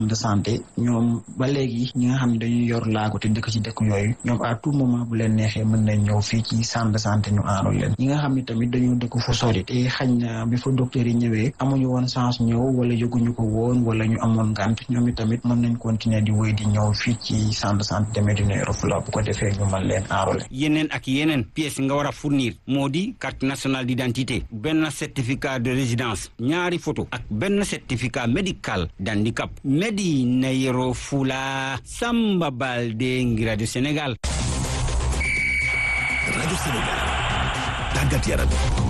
de santé ñoom ba léegi ñi nga xam ne dañuy yor laago te dëkk ci dëkk yooyu ñoom à tout moment bu leen neexee mën nañ ñëw fii ci centre de santé ñu aaral leen ñi nga xam ne tamit dañoo dëkk fu sori te xañ na bi fa docteur yi ñëwee amuñu woon chance ñëw wala yëguñu ko woon wala ñu amoon ngànt ñoom i tamit mën nañ continuer di wéy di ñëw fii ci centre de santé de Médina Yoro Foulah bu ko defee ñu mën leen aaral yeneen ak yeneen pièces nga war a fournir moo di carte nationale d'identité benn certificat de résidence ñaari photo ak benn certificat médical d'handicap Médina Yoro Foulah Samba Baldé ngir rajo Sénégal rajo Sénégal tàggat yaram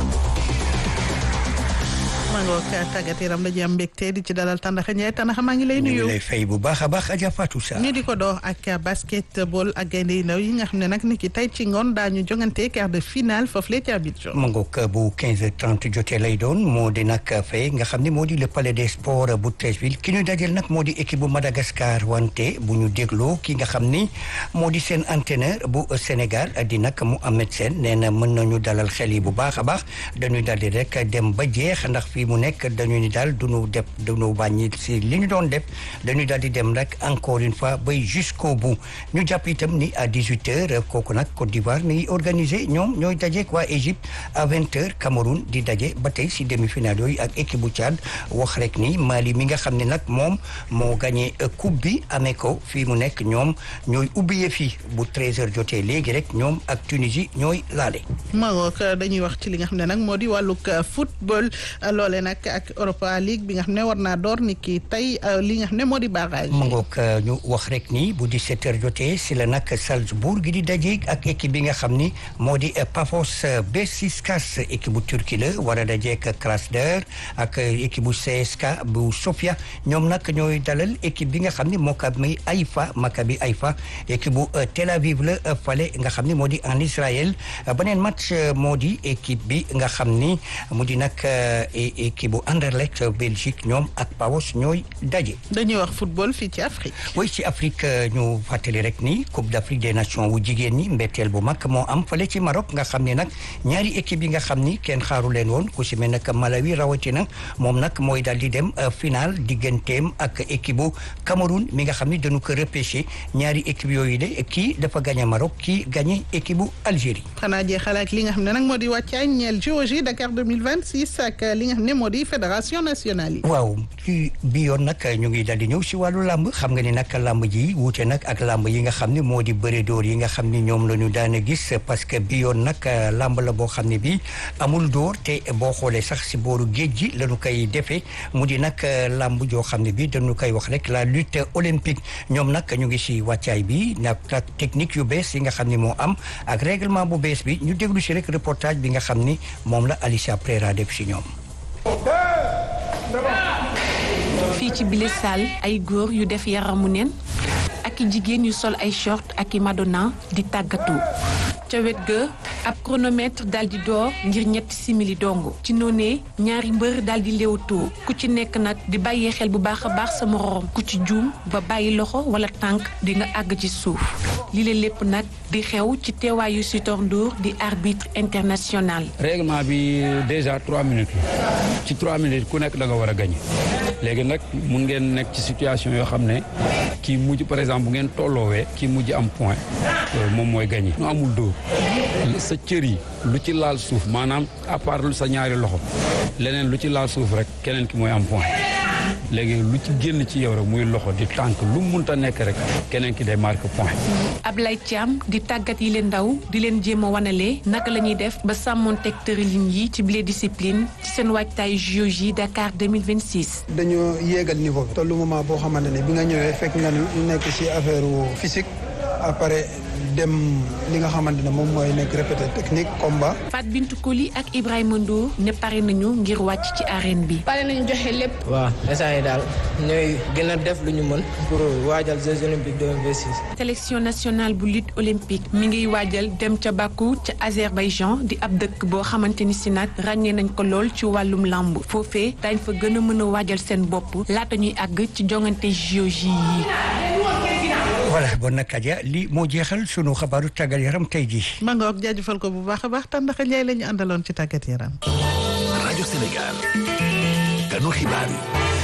maa ngi wax tàggat yaram dañuy am mbégte di ci dalal Tandakha Ndiaye Tandakha maa ngi lay nuyu. ñu lay fay bu baax a baax Adja Fatou Sarr. ñu di ko door ak basketball ak gaynde yu ndaw yi nga xam ne nag ni ki tey ci ngoon daañu jongante quart de finale foofu la ca Abidjan. ma ngoog bu 15h30 jotee lay doon moo di nag fay nga xam ne moo di le palais des sports bu Treichville ki ñu dajal nag moo di équipe bu Madagascar wante bu ñu dégloo ki nga xam ni moo di seen entraîneur bu Sénégal di nag Mohamed Sène nee na mën nañu dalal xel yi bu baax a baax dañuy daldi rek dem ba jeex ndax fii mu nekk dañu ni daal duñu def duñu wàññi si li ñu doon def dañuy daal di dem rek encore une fois bay jusqu'au bout ñu jàpp itam ni à 18 heures kooku nag Côte d'Ivoire mi ngi organisé ñoom ñooy dajeek waa Égypte à 20 heures Cameroun di daje ba tey si demi-finale yooyu ak équipe bu Tchad wax rek ni Mali mi nga xam ne nag moom moo gagné coupe bi amee ko fii mu nekk ñoom ñooy ubbiyee fii bu 13 heures jotee léegi rek ñoom ak Tunisie ñooy laale. Maroc dañuy wax ci li nga xam ne nag moo di wàllug football loole nag ak Europa League bi nga xam ne war naa door ni ki tey li nga xam ne moo di barrage. ma ngoog ñu wax rek ni bu 17 heures jotee si la nag Salzbourg gi di daje ak équipe bi nga xam ni moo di Pafos Beşiktaş équipe bu Turquie la war a dajeek Krasnodar ak équipe bu CSKA bu Sofia ñoom nag ñooy dalal équipe bi nga xam ni Maccabi Haïfa Maccabi Haïfa équipe bu Tel Aviv la fale nga xam ni moo di en Israël beneen match moo di équipe bi nga xam ni mu di nag équipe bu Anderlecht Belgique ñoom ak Pavos ñooy daje. dañuy wax football fii ci Afrique. oui ci Afrique ñu fàttali rek ni Coupe d'Afrique des Nations wu jigéen ñi mbetteel bu mag moo am fale ci Maroc nga xam ne nag ñaari équipe yi nga xam ni kenn xaaru leen woon ku si mel nag Malawi rawatina moom nag mooy daal di dem final digganteem ak équipe bu Cameroun mi nga xam ni dañu ko repêché ñaari équipe yooyu de kii dafa gagné Maroc kii gagné équipe bu Algérie. xanaa jeexal ak li nga xam ne nag moo di wàccaay ñeel JOJ Dakar 2026 ak li nga xam ne moo di fédération nationale yi. waaw ci bi yoon nag ñu ngi daal di ñëw si wàllu làmb xam nga ni nag làmb ji wuute nag ak làmb yi nga xam ne moo di bëre dóor yi nga xam ni ñoom la ñu daan a gis parce que bi yoon nag làmb la boo xam ne bi amul dóor te boo xoolee sax si booru géej gi la ñu koy defee mu di nag làmb joo xam ne bi dañu koy wax rek la lutte olympique ñoom nag ñu ngi si wàccaay bi nag technique yu bees yi nga xam ni moo am ak règlement bu bees bi ñu déglu si rek reportage bi nga xam ni moom la Alicia Prera def si ñoom. fii ci bile salle ay góor yu def yaramu neen ak i jigéen yu sol ay short ak i madonna di tàggatu ca wet ga ab chronomètre daal di door ngir ñetti simili dong ci noonee ñaari mbër daal di léewatoo ku ci nekk nag di bàyyee xel bu baax a baax sa moroom ku ci juum ba bàyyi loxo wala tànk di nga àgg ci suuf li la lépp nag di xew ci teewaayu Sitor Ndour di arbitre international. règlement bi déjà trois minutes la ci trois minutes ku nekk da nga war a gagné léegi nag mun ngeen nekk ci situation yoo xam ne kii mujj par exemple bu ngeen tolloowee kii mujj am point moom mooy gagné. nu amul dóor sa cër yi lu ci laal suuf maanaam à part sa ñaari loxo leneen lu ci laal suuf rek keneen ki mooy am point léegi lu ci génn ci yow rek muy loxo di tànk lu munta nekk rek keneen ki day marque point. Ablaye Thiam di tàggat yi leen ndaw di leen jéem a wanale naka la ñuy def ba sàmmonteeg tërëlin yi ci bile discipline ci seen waajtaay JOJ Dakar 2026. dañoo yéegal niveau bi. tollu moment boo xamante ne bi nga ñëwee fekk nga nekk ci affaire physique après. dem li nga xamante ne moom mooy nekk répété technique combat. Fat Bintou Koli ak Ibrahima Ndour ne pare nañu ngir wàcc ci arène bi. pare nañu joxe lépp. waaw instant yi daal ñooy gën a def lu ñu mën pour waajal Jeux olympiques 2026. sélection nationale bu lutte olympique mi ngi waajal dem ca Bakou ca Azerbaïdjan di ab dëkk boo xamante ni si nag ràññee nañ ko lool ci wàllum làmb foofee dañ fa gën a mën a waajal seen bopp laata ñuy àgg ci jongante JOJ yi. voilà bon nag Adja li moo jeexal sunu xabaaru tàggat yaram tey jii. ma ngoog jaajëfal ko bu baax a baax Tandakha Ndiaye la ñu àndaloon ci tàggat yaram. rajo Sénégal. ganu xibaar yi.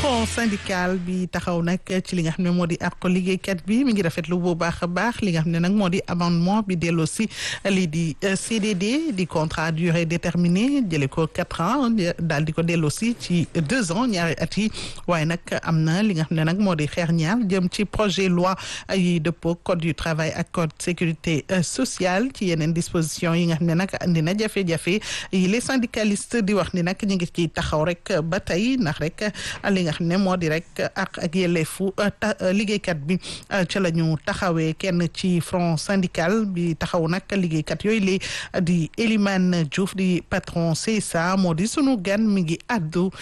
front syndical bi taxaw nag ci li nga xam ne moo di àq liggéeykat bi mi ngi rafetlu bu baax a baax li nga xam ne nag moo di amendement bi delloo si lii di CDD di contrat durée déterminée jëlee ko quatre ans daal di ko delloo si ci deux ans ñaari at yi waaye nag am na li nga xam ne nag moo di xeex ñaar jëm ci projet loi yi dëppoo code du travail ak code sécurité sociale ci yeneen disposition yi nga xam ne nag andi na jafe-jafe yi les syndicalistes di wax ni nag ñu ngi ci taxaw rek ba tey ndax rek li nga xam ne moo di rek ak ak yelleefu liggéeykat bi ca la ñu taxawee kenn ci front syndical bi taxaw nag liggéeykat yooyu li di Elimane Diouf di patron CSA moo di sunu gan mi ngi addu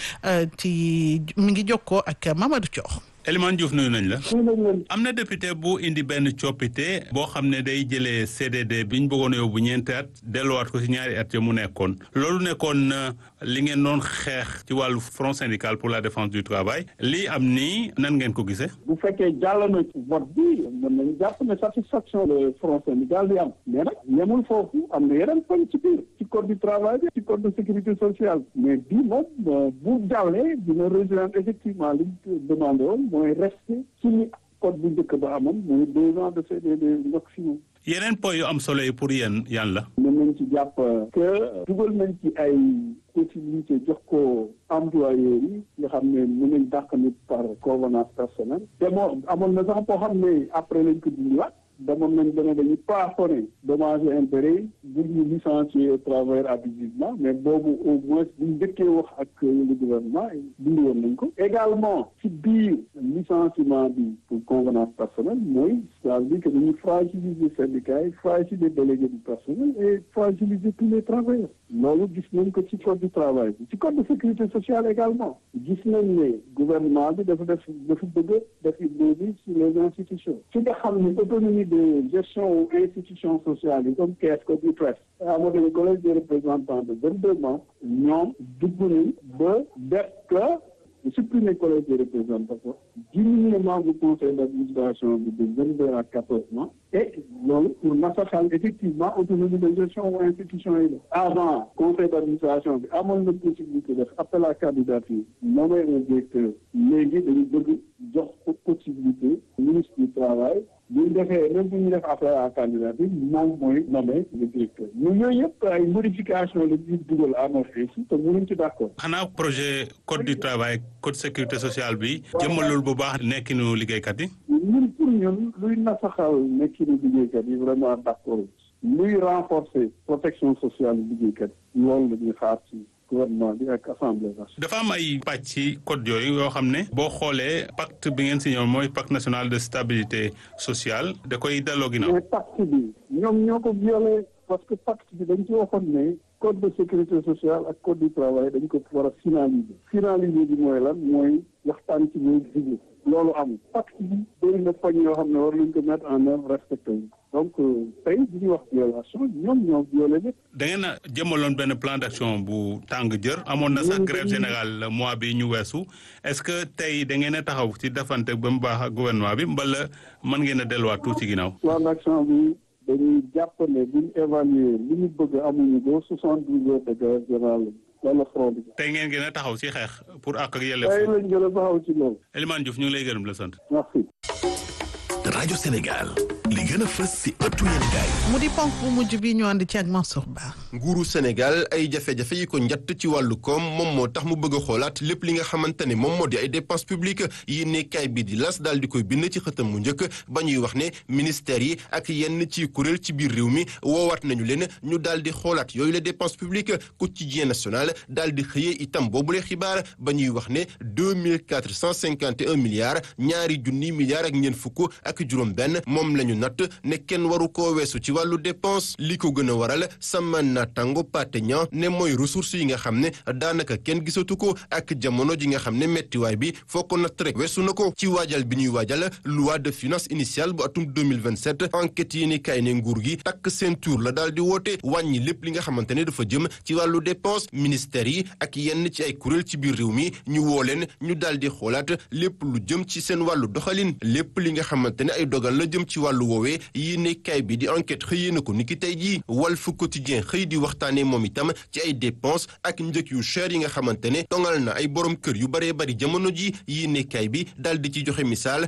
ci mi ngi jokkoo ak Mamadou Thior Elimane Diouf nuyu nañ la am na député bu indi benn coppite boo xam ne day jëlee CDD bi ñu bëggoon yóbbu ñeenti at delluwaat ko ci ñaari at ya mu nekkoon loolu nekkoon li ngeen doon xeex ci wàllu front syndical pour la défense du travail lii am nii nan ngeen ko gisee. bu fekkee jàll na ci vote bi mën nañu jàpp ne satisfaction le front syndical bi am mais nag yemul foofu am na yeneen poñ ci biir ci code du travail bi ci code de sécurité sociale mais bii moom bu jàllee dina rejoindre effectivement li ñu demandé woon mooy rester ci li code bu njëkk ba amoon mooy deux ans de CDD maximum. yeneen point yu am solo yi pour yéen yan la. mën nañ ci jàpp que dugal nañ ci ay possibilité jox ko employeurs yi nga xam ne mën nañ dàq nit par convenance personnelle te moo amoon na sax boo xam ne après lañ ko dindiwaat demoon nañ ba ne dañuy plafonné dommages et intérêts bu ñu licencier travailleur abusivement mais boobu au moins buñ njëkkee wax ak le gouvernement dindi woon nañ ko également ci biir licenciement bi pour convenance personnelle mooy c'est-à-dire que dañuy fragiliser syndicats yi fragiliser délégués du personnel et fragiliser tous les travailleurs loolu gis nañ ko ci code du travail bi ci code de sécurité sociale également gis nañ ne gouvernement bi dafa def dafa bëgg def une sur les institutions ci nga xam ne autonomie de gestion ou institutions sociales yi comme caisse comme IPRES amoo dañu collège des représentants de vingt-deux membres ñoom dugg nañ ba def que supprimer collège des représentants diminuer membre conseil d'administration bi de vingt-deux à quatorze mois et loolu pour nasaxal effectivement autonomie de gestion ou institution yi la avant conseil d'administration bi amoon na possibilité def appel à candidature nommer un directeur léegi dañu bëgg jox possibilité ministre du travail bu ñu defee même bu ñu def appel à candidature moom mooy nommer le directeur ñu yooyu yëpp ay modification la ñuy dugal amorcé si te mënuñ ci d'accord xanaa projet code du travail code sécurité sociale bi jëmmalul bu baax nekkinu liggéeykat yi ñun pour ñun luy nasaxal nekkinu liggéeykat yi vraiment d'accord luy renforcer protection sociale liggéeykat yi loolu la ñuy xaar ci gouvernement bi ak assemblée nationale. dafa am ay pàcc ci code yooyu yoo xam ne boo xoolee pacte bi ngeen signé mooy pacte national de stabilité sociale da koy delloo ginnaaw. mais pacte bi ñoom ñoo ko violé parce que pacte bi dañ ci waxoon ne code de sécurité sociale ak code du travail dañ ko war a finaliser. finaliser bi mooy lan mooy waxtaan ci ñoom diglu loolu amul pacte bi bëri na poñ yoo xam ne war nañ ko mettre en œuvre respecté donc tey bi ñuy wax violation ñoom ñoo violé lépp. da ngeen a jëmaloon benn plan d'action bu tàng jër amoon na sax grève générale mois bi ñu weesu est-ce que tey da ngeen a taxaw ci defante ba mu baax ak gouvernement bi mbala mën ngeen a delluwaat tuuti ginnaaw. plan d'action bi dañuy jàpp ne bu ñu évaluer li ñu bëgg amuñu ko soixante-douze heures de grève générale wala front bi. tey ngeen gën a taxaw ci xeex pour àq ak yelleef. tey lañ gën a taxaw ci loolu. Elimane Diouf ñu ngi lay gërëm la sant. merci. rajo Sénégal li gën a fës ci ëttu yéenekaay mu di ponk bu mujj bi ñu ànd ci ak Mansour Ba. nguuru Sénégal ay jafe-jafe yi ko njatt ci wàllu koom moom moo tax mu bëgg a xoolaat lépp li nga xamante ne moom moo di ay dépenses publiques yi nekkaay bi di las daal di koy bind ci xëtam mu njëkk ba ñuy wax ne ministères yi ak yenn ci kuréel ci biir réew mi woowaat nañu leen ñu daal di xoolaat yooyu la dépenses publiques quotidien national daal di xëyee itam boobule xibaar ba ñuy wax ne deux mille quatre cent cinquante et un milliards ñaari junni milliards ak ñeent fukk ak juróom benn moom la ñu natt ne kenn waru koo weesu ci wàllu dépense li ko gën a waral sama natango pate ña ne mooy ressources yi nga xam ne daanaka kenn gisatu ko ak jamono ji nga xam ne mettiwaay bi foo ko natt rek weesu na ko ci waajal bi ñuy waajal loi de finance initiale bu atum 2027 enquête yi ni kay ne nguur gi takk seen tour la daal di woote wàññi lépp li nga xamante ne dafa jëm ci wàllu dépense ministères yi ak yenn ci ay kuréel ci biir réew mi ñu woo leen ñu daal di xoolaat lépp lu jëm ci seen wàllu doxalin lépp li nga xamante ne ay dogal la jëm ci wàllu woowee yéene kaay bi di enquête xëyee na ko niki tey jii Walf Quotidien xëy di waxtaanee moom itam ci ay dépenses ak njëg yu cher yi nga xamante ne tongal na ay borom kër yu baree bari jamono ji yéene kaay bi daal di ci joxe misaal